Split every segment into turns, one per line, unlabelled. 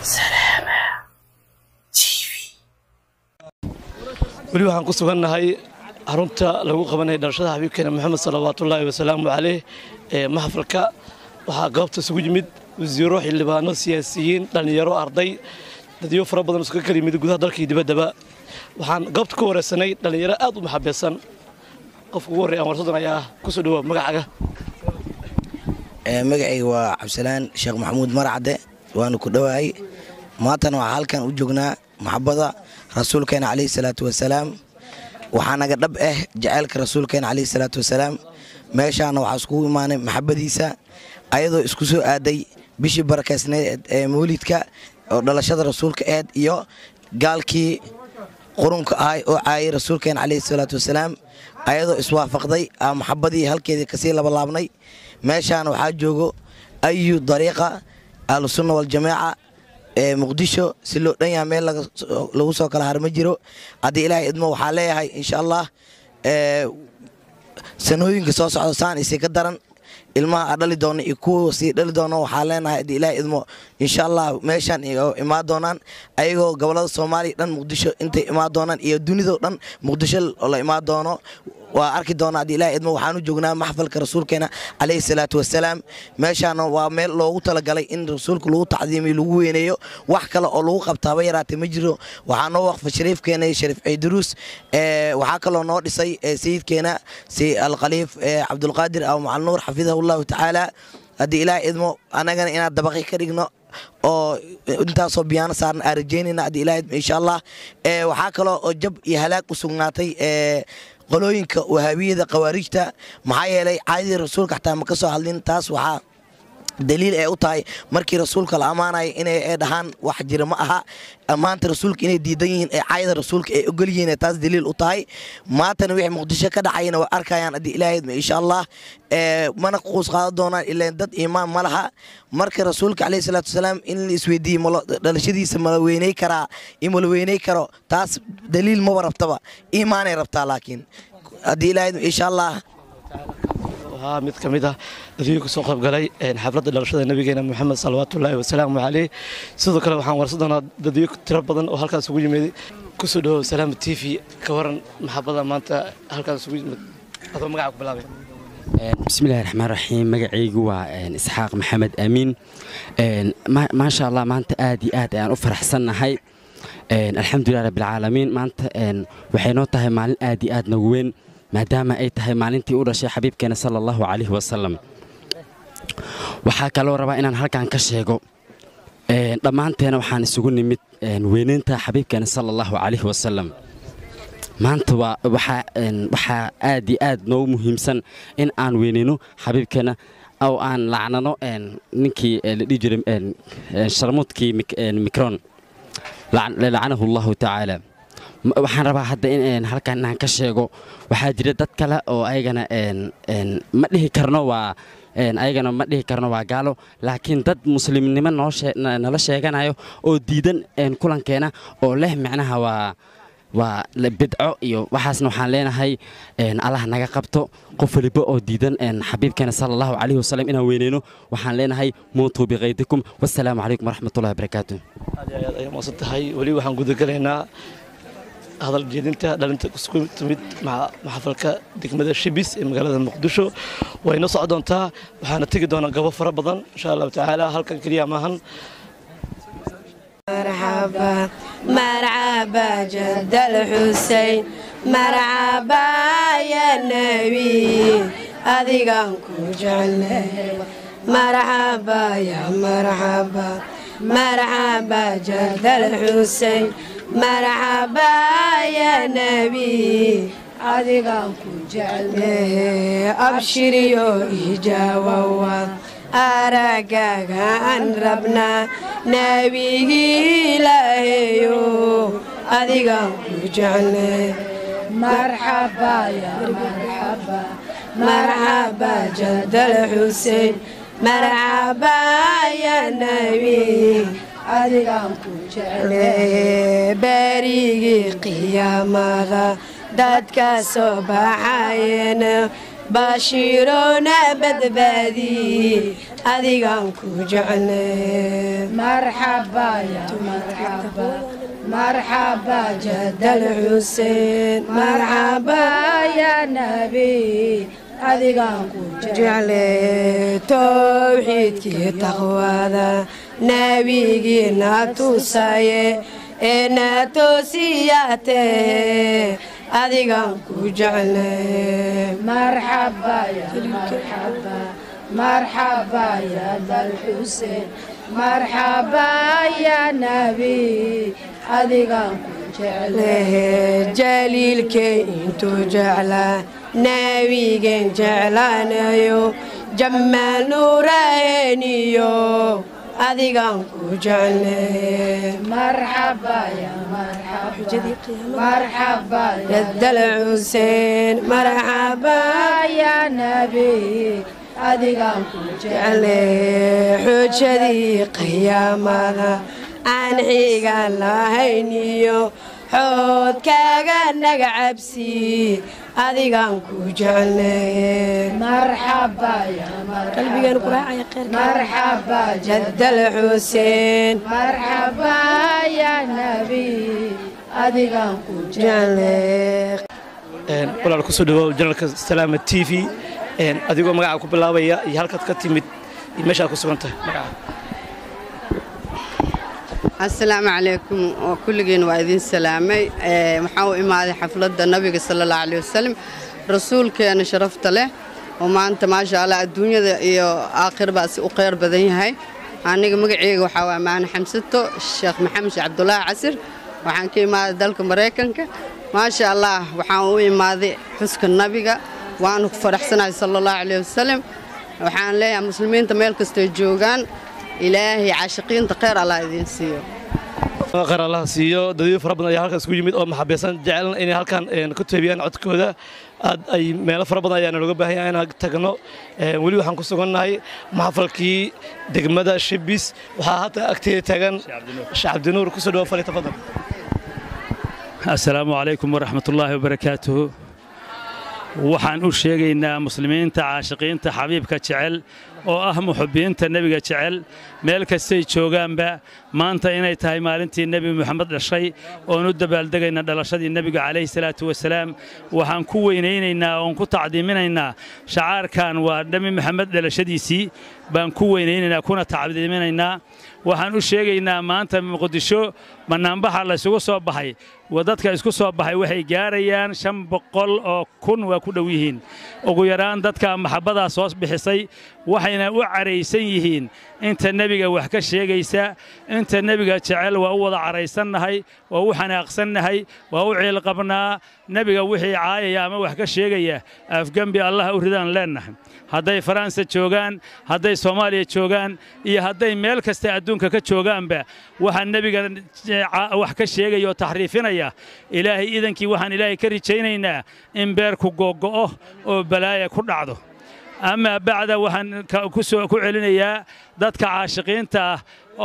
weli waxaan ku sugannahay xarunta lagu qabanaya dhalashada xabiibkeena moxamed salawaatullaahi wasalaamu caleyh ee maxfalka waxaa goobta isugu yimid wasiiro xildhibaano siyaasiyiin dhallinyaro arday dadyo fara badan isuga kala yimid gudaha dalka iyo dibaddaba waxaan goobta ku wareysanay dhallinyaro aad u maxabeesan qofka ugu horreya aan warsadan ayaa ah kusoo dhawaa magacaaga
magacayga waa cabdisalaan sheekh maxamuud marcadde waanu ku dhowahay maantana waxaa halkan u joognaa maxabada rasuulkeena caleyhi salaatu wasalaam waxaa naga dhab ah jaceylka rasuulkeena caleyhi salaatu wasalaam meeshaana waxaa iskugu imaanay maxabadiisa ayadoo isku soo aaday bishii barakaysneed ee mawlidka oo dhalashada rasuulka eed iyo gaalkii qurunka ahay oo caayay rasuulkeena caleyhi salaatu wasalaam ayadoo iswaafaqday aa maxabadii halkeedii kasii labalaabnay meeshaana waxaa joogo ayu dariiqa ahlusunna waljamaaca ee muqdisho si loo dhan yaha meel lagu soo kala har ma jiro haddii ilaahay idmo waxaa leeyahay insha allah sanooyinka soo socda saan isii ka daran ilmaha a dhali doona iyo kuwa sii dhali doona waxaa leenahay haddii ilaahay idmo insha allah meeshaan imaan doonaan ayagoo gobolada soomaaliya dhan muqdisho intay imaan doonaan iyo dunidao dhan muqdisho la imaan doono waa arki doona haddii ilahay idmo waxaanu joognaa maxfalka rasuulkeena caleyhi salaatu wasalaam meeshaana waa meel loogu talagalay in rasuulka lagu tacdiimiyo lagu weyneeyo wax kale oo lagu qabtaaba yaraatee ma jiro waxaa noo waqfa shariifkeena shariif ciiduruus waxaa kaloo noo dhisay sayidkeena si alkhaliif cabdulqaadir aw macalnuur xafidahu llahu tacaala haddii ilaahay idmo annagana inaan dabaqi ka dhigno oo intaasoo biyaano saarna aan rajeynayna haddii ilahay idmo insha allah waxaa kaloo oo jab iyo halaag u sugnaatay qolooyinka wahaabiyada khawaarijta maxaa yeelay caadadii rasuulka xataa ma ka soo hadlin taas waxaa daliil ay u tahay markii rasuulka la ammaanaya inay dhahaan wax jira ma aha maanta rasuulka inay diidan yihiin ee caayada rasuulka ay ogol yihiin taas daliil u tahay maantana wixii muqdisho ka dhacayana way arkayaan haddii ilaahay insha allah mana quus qaadan doonaan ilaan dad iimaan ma laha marka rasuulka caleyhi salaatu wasalaam in la isweydiiye dhalashadiisa mala weyney karaa in mala weyney karo taas daliil maba rabtaba iimaanay rabtaa laakiin haddii ilaahay insha allah
waxaa mid ka mid ah dadweyne kusoo qaybgalay xafladda dhalashada nabigeena moxamed salawaatullaahi wasalaamu caleyh sidoo kale waxaan warsan doonaa dadweyne tiro badan oo halkaas ugu yimid kusoo dhawow salaama t v ka waran maxabada maanta halkaas ugu yimid adoo magaca ku bilaabay
bismillahi raxmaan raxiim magacaygu waa isxaaq maxamed aamiin maasha allah maanta aad iyo aad ayaan u faraxsannahay alxamdulilah rabbilcaalamiin maanta waxay noo tahay maalin aad iyo aad nagu weyn maadaama ay tahay maalintii u dhashay xabiibkeena sala allahu calayhi wasalam waxaa kaloo rabaa inaan halkan ka sheego dhammaanteena waxaan isugu nimid weyneynta xabiibkeena sala allahu calayhi wasalam maanta waxaa aad iyo aad noogu muhiimsan in aan weyneyno xabiibkeena oo aan lacnano ninkii la dhihi jiray sharmuudkii mikron lacanahu allahu tacaala waxaan rabaa hadda in halkan inaan ka sheego waxaa jira dad kale oo ayagana ma dhihi karno waa ayagana ma dhihi karno waa gaalo laakiin dad muslimnimo nala sheeganayo oo diidan kulankeena oo leh micnaha waa waa bidco iyo waxaasna waxaan leenahay allah naga qabto qof waliba oo diidan xabiibkeena sala allahu calayhi wasalam inaan weyneyno waxaan leenahay muutuu biqaydikum wassalaamu calaykum waraxmatullahi wabarakaatu
aad iyo aad ayaa moosan tahay weli waxaan gudagalaynaa hadal jeedinta dhalinta isku timid maxafalka degmada shibis ee magaalada muqdisho way noo soco doontaa waxaana tegi doonaa gabo fara badan insha allahu tacaala halkan keliya maahan
مرحبا مرحبا جد الحسين مرحبا يا نبي أذيقان كوجعنا مرحبا يا مرحبا مرحبا جد الحسين مرحبا يا نبي أذيقان كوجعنا أبشريو إجاوا aragaaga aan rabnaa nebigii ilaahayo adigaan ku jeclay marxaba ya marxaba marxaba jadal xusein marxaba ya nebi adigaan ku jeclay berigii qiyaamada dadka soo baxayena bashiirona badbaadi adigaan ku jecelnay
مرحبا يا مرحبا مرحبا جد
الحسين
مرحبا يا نبي adigaan ku
jeclee towxiidkii taqwada nabigiina tusaye ee na toosiyaatee adigaan ku jeclee
مرحبا يا مرحبا مرحبا يا ذا الحسين مرحبا يا نبي adigaan ku jeclay
jaliilkay intuu jeclaa nabigen jeclaanayo jammaal nuuraheeniyo adigaan ku jeclay
مرحبا يا مرحبا مرحبا يا
yadal xuseen marxaba
يا نبي adigaan ku jeclay
jeclee xujadii qiyaamada aan xiga lahayniyo xoodkaaga naga cabsi adigaan ku jeclay
مرحبا يا
qalbigeenu ku
مرحبا
raacaya kheyrka
مرحبا
jadal xuseen
مرحبا يا نبي adigaan ku
jeclee
walaal kusoo dhawaaw janalka salaama t v adigoo magacaa ku bilaabaya iyo halkaad ka timid iyo meeshaad ku sugan tahay magaca
asalaamu calaykum oo kulligiin waa idin salaamay Ee, waxaan u imaaday xafladda nabiga sala allahu caleyh wasalam rasuulkeena sharafta leh oo maanta maasha allah adduunyada iyo aakhirba si u khayr badan yahay aniga magaceyga waxaa waa maana xamsato sheekh maxamed sheekh cabdulaahi casir waxaan ka imaaday dalka maraykanka maasha allah waxaan u imaaday xuska nabiga waanu ku faraxsanahay sala allahu caleyh wasalam waxaan leeyahay muslimiinta meel kastay joogaan ilaahay caashiqiinta khayr allah idiin siiyo
qaar allaha siiyo dadyo fara badan ayaa halkaas ku yimid oo maxabaysan jeclan inay halkan een, ku teebiyaan codkooda aad ay meelo fara badan ayaana looga baahan yahay inaan tagno Een, weli waxaan ku sugannahay maxafalkii degmada shibis waxaa hadda agteeda taagan sheekh cabdinuur kusoo dhawo fali tafadal
asalaamu calaykum waraxmatullaahi wabarakaatuhu waxaan u sheegaynaa muslimiinta caashiqiinta xabiibka jecel oo ah muxubbiinta nebiga jecel meel kastay joogaanba maanta inay tahay maalintii nebi moxamed dhashay oon u dabaaldegayna dhalashadii nebiga calayhi salaatu wasalaam waxaan ku weynaynaynaa oon ku tacdiiminaynaa shacaarkan waa nebi moxamed dhalashadiisii baan ku weynaynaynaa kuna tacdiiminaynaa waxaan u sheegaynaa maanta muqdisho bannaanbaxa laysugu soo baxay wa dadka isku soo baxay waxay gaarayaan shan boqol oo kun waa ku dhow yihiin ugu yaraan dadka maxabbadaas hoos bixisay waxayna u caraysan yihiin inta nebiga wax ka sheegaysa inta nebiga jecel waa u wada caraysannahay waa u xanaaqsannahay waa u ciilqabnaa nebiga wixii caayaya ama wax ka sheegaya afgembi allaha u ridaan leennahay hadday faransa joogaan hadday soomaaliya joogaan iyo hadday meel kasta adduunka ka joogaanba waxaa nebiga wax ka sheegaya oo taxriifinaya ilaahay idankii waxaan ilaahay ka rajaynaynaa in beerku googo'o oo balaaya ku dhacdo amaa bacda waxaan ka- ku soo ku celinayaa dadka caashiqiinta ah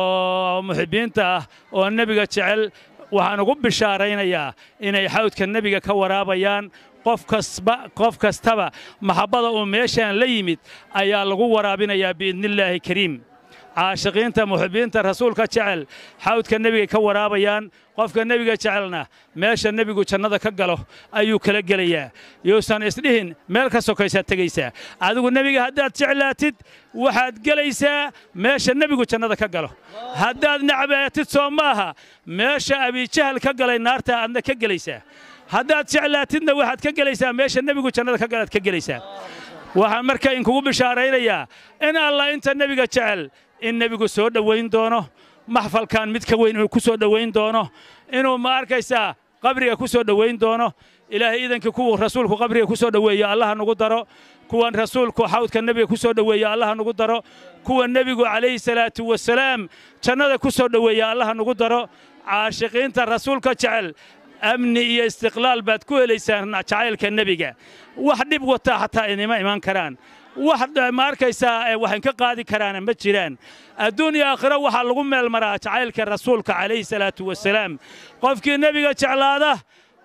oo muxibbiinta ah oo nebiga jecel waxaan ugu bishaaraynayaa inay xawdka nebiga ka waraabayaan qof kasba qof kastaba maxabbada uu meeshaan la yimid ayaa lagu waraabinayaa biidnillaahi kariim caashiqiinta muxibbiinta rasuulka jecel xawdka nebiga ka waraabayaan qofka nebiga jecelna meesha nebigu jannada ka galo ayuu kala gelayaa yuusan isdhihin meel ka sokaysaad tegaysaa adigu nebiga haddaad jeclaatid waxaad gelaysaa meesha nebigu jannada ka galo haddaad nacbaatid soo maaha meesha abijahal ka galay naarta aadna ka gelaysaa haddaad jeclaatidna waxaad ka gelaysaa meesha nebigu jannada ka galaad ka gelaysaa waxaan marka inkugu bishaaraynayaa in allah inta nebiga jecel in nebigu soo dhowayn doono maxfalkan mid ka weyn inuu ku soo dhowayn doono inuu ma arkaysaa qabriga ku soo dhowayn doono ilaahay idankii kuwa rasuulku qabriga ku soo dhoweeya allaha nugu daro kuwan rasuulku xawdka nebiga ku soo dhoweeya allaha nugu daro kuwa nebigu calayhi salaatu wasalaam jannada ku soo dhoweeya allaha nugu daro caashiqiinta rasuulka jecel amni iyo istiqlaal baad ku helaysaan jacaylka nebiga wax dhib wataa xataa idima iman karaan wax ma arkaysaa ee waxaan ka qaadi karaana ma jiraan adduun iyo aakhiro waxaa lagu meel maraa jacaylka rasuulka calayhi salaatu wasalaam qofkii nebiga jeclaada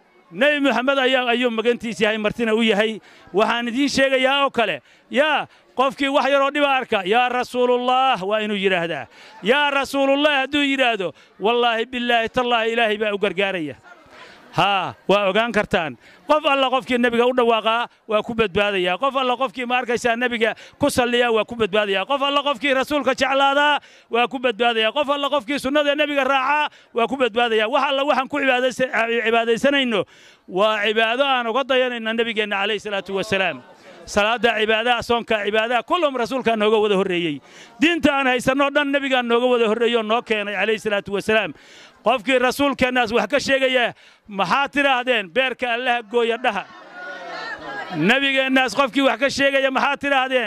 nebi moxamed ayaa ayuu magantiis yahay martina u yahay waxaan idiin sheegayaa oo kale yaa qofkii wax yaroo dhiba arka yaa rasuulullah waa inuu yidhaahdaa yaa rasuulullah hadduu yidhaahdo wallaahi bilaahi tallaahi ilaahay baa u gargaaraya haa waa ogaan kartaan qof alla qofkii nebiga u dhawaaqaa waa ku badbaadayaa qof alla qofkii ma arkaysaa nebiga ku salliyaa waa ku badbaadayaa qof alla qofkii rasuulka jeclaadaa waa ku badbaadayaa qof alla qofkii sunnada nebiga raacaa waa ku badbaadayaa wax alla waxaan ku cibaadaysa- cibaadaysanayno waa cibaado aan uga dayanayna nebigeenna calayhi salaatu wasalaam salaada cibaadaha soonka cibaadaha kullum rasuulkaa nooga wada horreeyey diinta aan haysanno dhan nebigaa nooga wada horreeyey oo noo keenay calayhi salaatu wasalaam qofkii rasuulkeennaas wax ka sheegaya maxaad tidhaahdeen beerka allaha gooya dhaha nebigeennaas qofkii wax ka sheegaya maxaad tidhaahdeen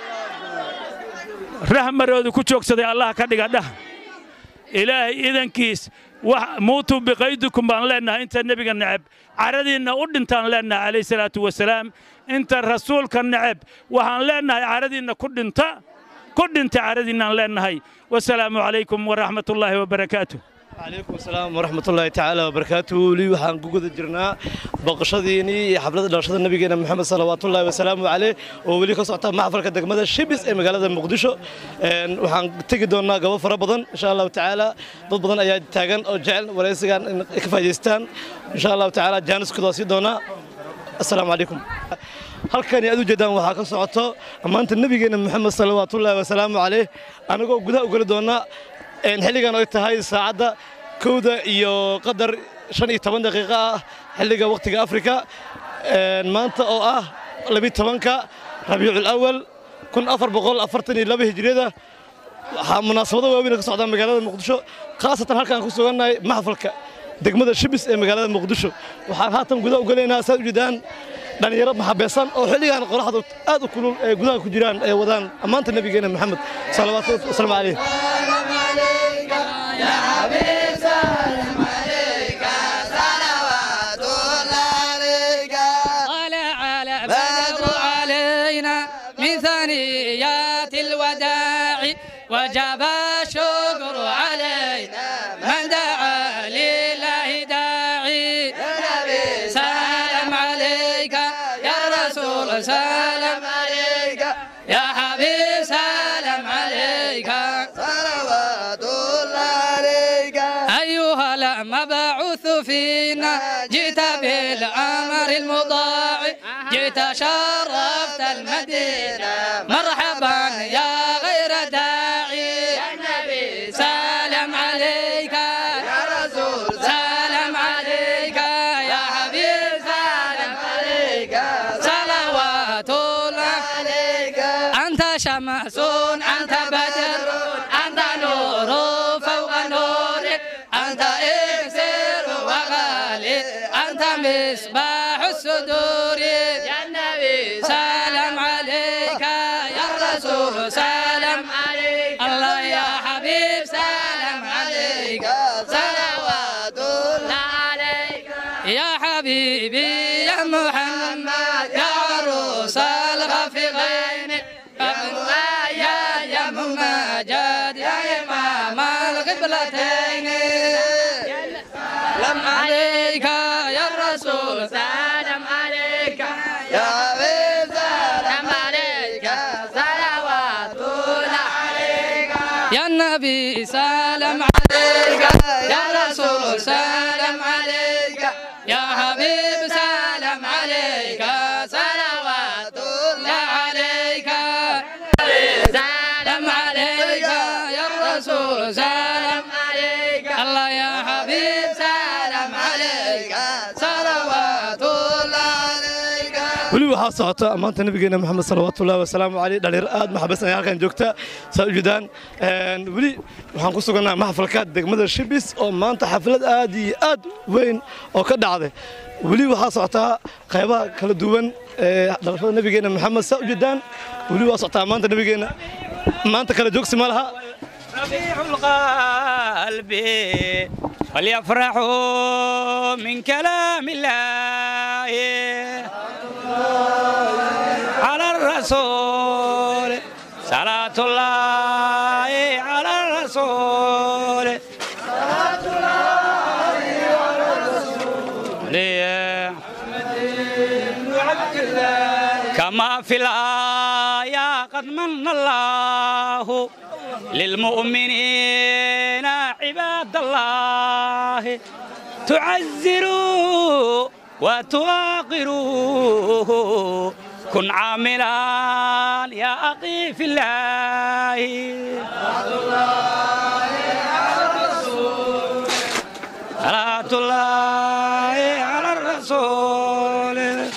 rahmaroodu ku joogsaday allaha ka dhiga dhaha ilaahay idankiis wax muutuu biqaydikum baan leennahay inta nebiga neceb caradiinna u dhintaan leennahay calayhi salaatu wasalaam inta rasuulka neceb waxaan leennahay caradiinna ku dhinta ku dhinta caradiinnaan leennahay wasalaamu calaykum waraxmatullaahi wabarakaatuh
calaykum asalaam waraxmatullaahi tacaala wabarakaatuhu weli waxaan ku guda jirnaa booqashadiinii iyo xafladda dhalashada nabigeena moxamed salawaatullaahi wasalaamu caleyh oo weli ka socota maxfalka degmada shibis ee magaalada muqdisho Een, waxaan tegi doonaa gabo fara badan insha allahu tacaala dad badan ayaa taagan oo jecel waraysigan in ay ka faa'iidaystaan insha allahu tacaala jaaniskooda waa sii doonaa assalaamu calaykum halkani aad u jeedaan waxaa ka socoto ammaanta nabigeena moxamed salawaatullaahi wasalaamu caleyh anagoo gudaha u geli doona een, xilligan ay tahay saacadda kowda iyo qadar shan iyo toban daqiiqo ah xilliga wakhtiga afrika Een, maanta oo ah labi tobanka rabiicul awal kun afar boqol afartan iyo laba hijriyada waxaa munaasabado waaweyn ka socdaa magaalada muqdisho khaasatan halkaan ku sugannahay maxfalka degmada shibis ee magaalada muqdisho waxaan haatan gudaha u gelaynaa saad u jeedaan dhalinyaro maxabeesan oo xilligan qoraxdu aad u kulul ee gudaha ku jiraan ee wadaan ammaanta nabigeena maxamed salawaatu wasalaamu caleyh
طلع البدر علينا من ثنيات الوداع وجب الشكر علينا من دعا لله داعي سلام عليك يا رسول سلام عليك يا حبيب سلام عليك صلوات الله عليك أيها المبعوث فينا جئت بالأمر المضاع جئت شرفت المدينة مرحبا يا غير داعي يا نبي سلام عليك يا رسول سلام عليك يا حبيب سلام عليك صلوات الله عليك أنت شمس أنت بدر أنت نور فوق نورك أنت إكسير وغالي أنت مصباح الصدور يا النبي سلام عليك يا رسول سلام عليك الله يا حبيب سلام عليك صلوات الله عليك يا حبيبي يا محمد يا عروس الغفغين يا يا ممجد يا إمام القبلتين سلام عليك يا رسول سلام عليك يا حبيب سلام عليك صلوات الله عليك يا النبي سلام عليك يا رسول سلام عليك يا حبيب سلام عليك صلوات الله عليك سلام عليك يا رسول سلام عليك الله يا حبيب سلام عليك صلوات الله عليك
weli waxaa socota ammaanta nabigeena moxamed salawaatullaahi wasalaamu caleyh dhalinyaro aad maxabesan ayaa halkan joogta saa u jeedaan Een, weli waxaan ku sugannahay maxfalka degmada shibis oo maanta xaflad aad iyo aad weyn oo ka dhacday weli waxaa socotaa qaybaha kala duwan ee dhalashada nabigeena moxamed saa u jeedaan weli waa socotaa ammaanta nabigeena maanta kala joogsi ma laha
ربيع القلب وليفرحوا من كلام الله على الرسول صلاة الله على الرسول صلاة الله على الرسول كما في الآية قد قد من الله للمؤمنين عباد الله تعزروا وتواقروا كن عاملا يا أخي في الله صلاة الله على الرسول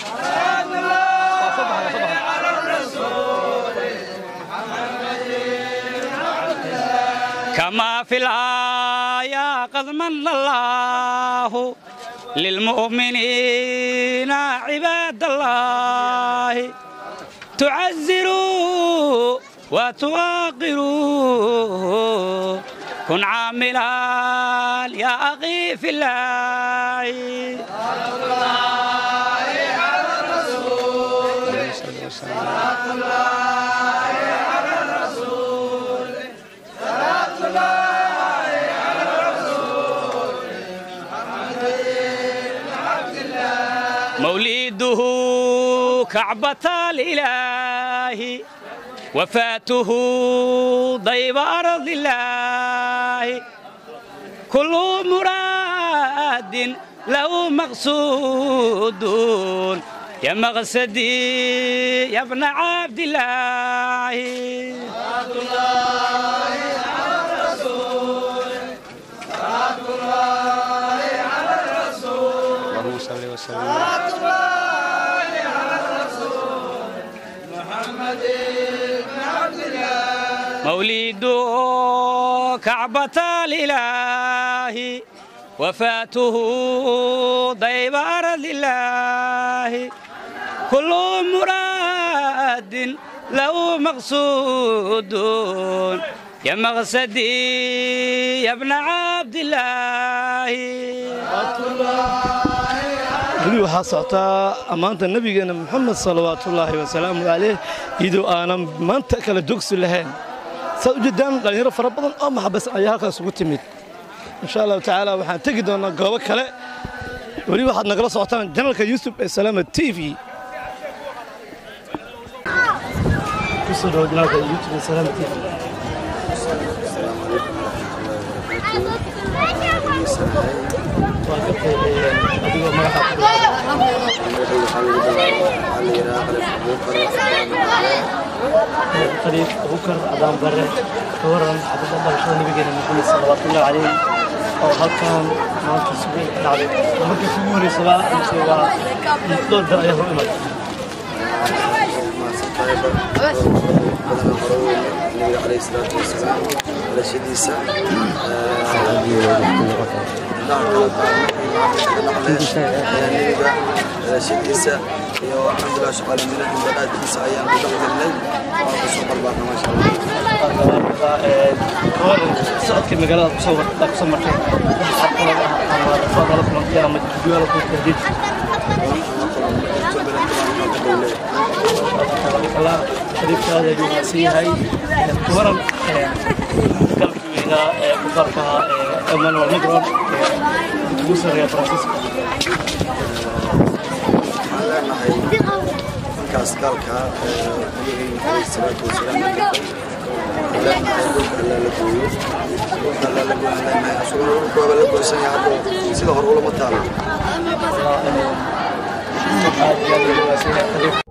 كما في الآية قد من الله للمؤمنين عباد الله تعزروا وتواقروا كن عاملا يا أخي في الله مولده كعبة الإله وفاته ضيب أرض الله كل مراد له مقصود يا مقصدي يا ابن عبد الله
اللهم صل وسلم
مولده كعبة الإله وفاته ضيب أرض الله كل مراد له مقصود يا مقصدي يا ابن عبد الله
weli waxaa socotaa ammaanta nabigeena moxamed salawaatullaahi wasalaamu caleyh iyadoo aanan maanta kala dogsi lahayn saad u jeedaan dhallinyaro fara badan oo maxabasan ayaa halkaas ugu timid insha allahu tacaala waxaan tegi doonaa goobo kale weli waxaad nagala socotaan janalka yuusuf ee salaama t v kusoo dhawo janalka youtube ee salaama t v waa gartay adigoo magaxa qariib abukar cadaan bare ka waran xabadda dhalashada nabigeena maxamed salawaatullahi caleyh oo halkan maanta isugu dhacday markii kugu horeysaba mise waa dhowr dar ayaa hor imaday
النبي عليه الصلاة والسلام على شديسة شديسة الحمد لله شغال من البلاد كيسة أيام بدأت الليل وأقصد قلبنا ما شاء الله
socodkii magaalada kusoo kusoo martay wax xabqalad ah ama rafaad ala kulantay ama jidwaal ku tahdiid Allah shariifka aad ayuu wanaagsan yahay waran galkii weynaa ee muqaalka Emmanuel Macron ugu sarreeya Faransiiska
markaas gaalka nabigeena calayhi salaatu wasalaam leenahay dhulka allaa la gooyo dhulka allaa la gooyo leenahay asaguna dhulka waaba la gooysan yahay hadda sida hore ulama taalo
aad iyo aad ayuu wanaagsan yahay